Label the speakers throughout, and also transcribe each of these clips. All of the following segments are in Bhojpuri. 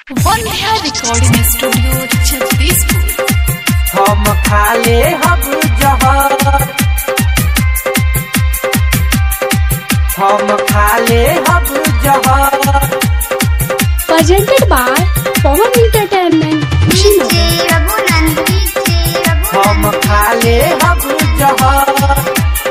Speaker 1: वंध्या रिकॉर्डिंग स्टूडियो छत्तीसपुर
Speaker 2: हम खाले हब जहर हम खाले हब जहर
Speaker 3: presented by Pawan Entertainment.
Speaker 4: DJ Raghunand DJ
Speaker 2: हम
Speaker 4: रघुनंद
Speaker 2: खाले हब जहर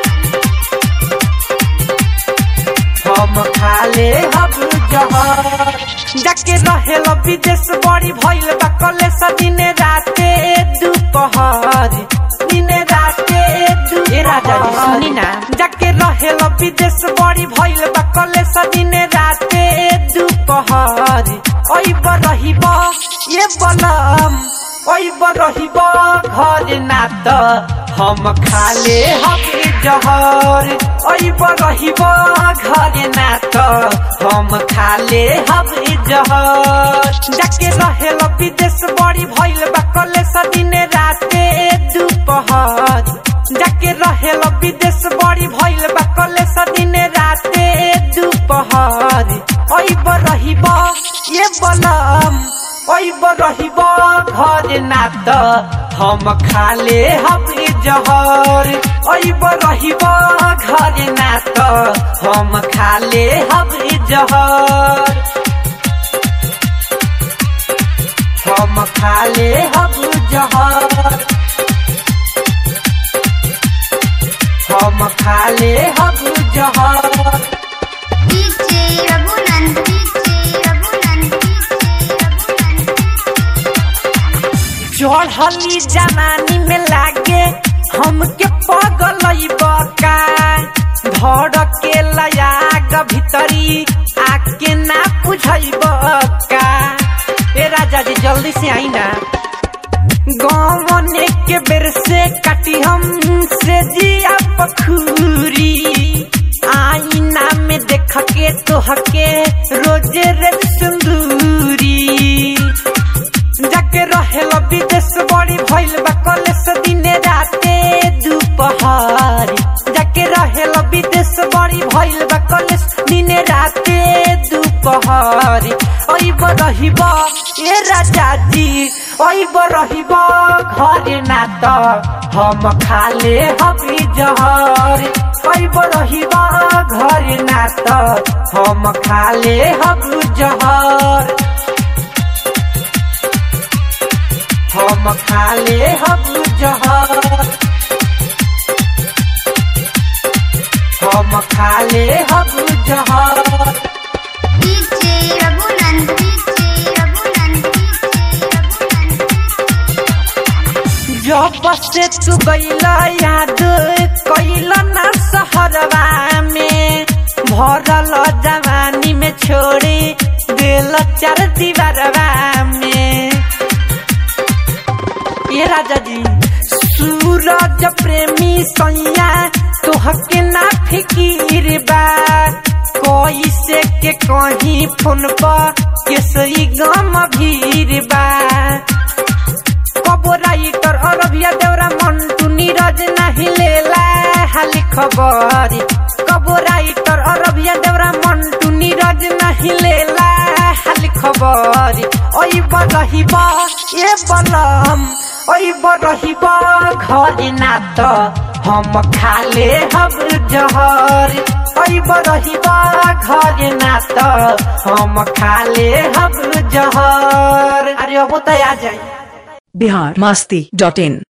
Speaker 2: हम खाले हब जहर जाके रहेल विदेश बड़ी भइल बा कलेस दिने राते दुपहर दिने राते दु ए राजा जी सुनी ना जाके रहेल विदेश बड़ी भइल बा कलेस दिने राते दुपहर ओइ बरहिब ये बलम ओइ बरहिब घर ना त हम खाले हबे जहर ओइ बरहिब घर ना त हम खाले हबे जहर जाके रहेल विदेश बड़ी भइल बा कलेस दिने राते दुपहर जाके रहेल विदेश बड़ी भइल बा कलेस दिने राते दुपहर ओइ बरहिब ये बलम ओइ बरहिब घर ना त हम खाले हबे जहर ओइ बरहिब घर ना त हम खाले हबे जहर हम खाले हब जहर हम खाले हब जहर
Speaker 4: DJ Raghunand DJ Raghunand DJ Raghunand
Speaker 2: चढ़ली जवानी में लागे हमके पगल बका धड़ के लयाग भीतरी आके ना बुझब का ए राजा जी जल्दी से आई ना गौने के बेर से काटी हम से जिया पखूरी आईना में देख के तोहके रोजे रे सिंदूरी जाके रहेल विदेश बड़ी भइल बा कलेस दिने राते दुपहर जाके रहेल विदेश बड़ी भइल बा कलेस दिने राते दुपहर ओइ बरहिब ए राजा जी ओइ बरहिब घर ना त हम खाले हबी जहर ओइ बरहिब घर ना त हम खाले हब जहर हम खाले हब जहर हम खाले हब जहर
Speaker 4: DJ Raghunand DJ Raghunand DJ Raghunand
Speaker 2: जब से तू गईला याद कैल ना सहरवा में भरल जवानी में छोड़ी दिल चार दीवारवा में ये राजा जी सूरज प्रेमी सैया तोहके ना फिकीर बा कोई से के कहीं फोन पर केसई गम भीर बा कबो राइटर अरबिया देवरा मंटू नीरज नहीं लेला हाली खबर कबो राइटर अरबिया देवरा मंटू नीरज नहीं लेला हाली खबर ओइ बरहिब ए बलम ओइ बरहिब घर ना त हम खाले हब जहर ओइ बरहिब घर ना त हम खाले हब जहर अरे अब त आ जाई
Speaker 5: बिहार मस्ती डॉट इन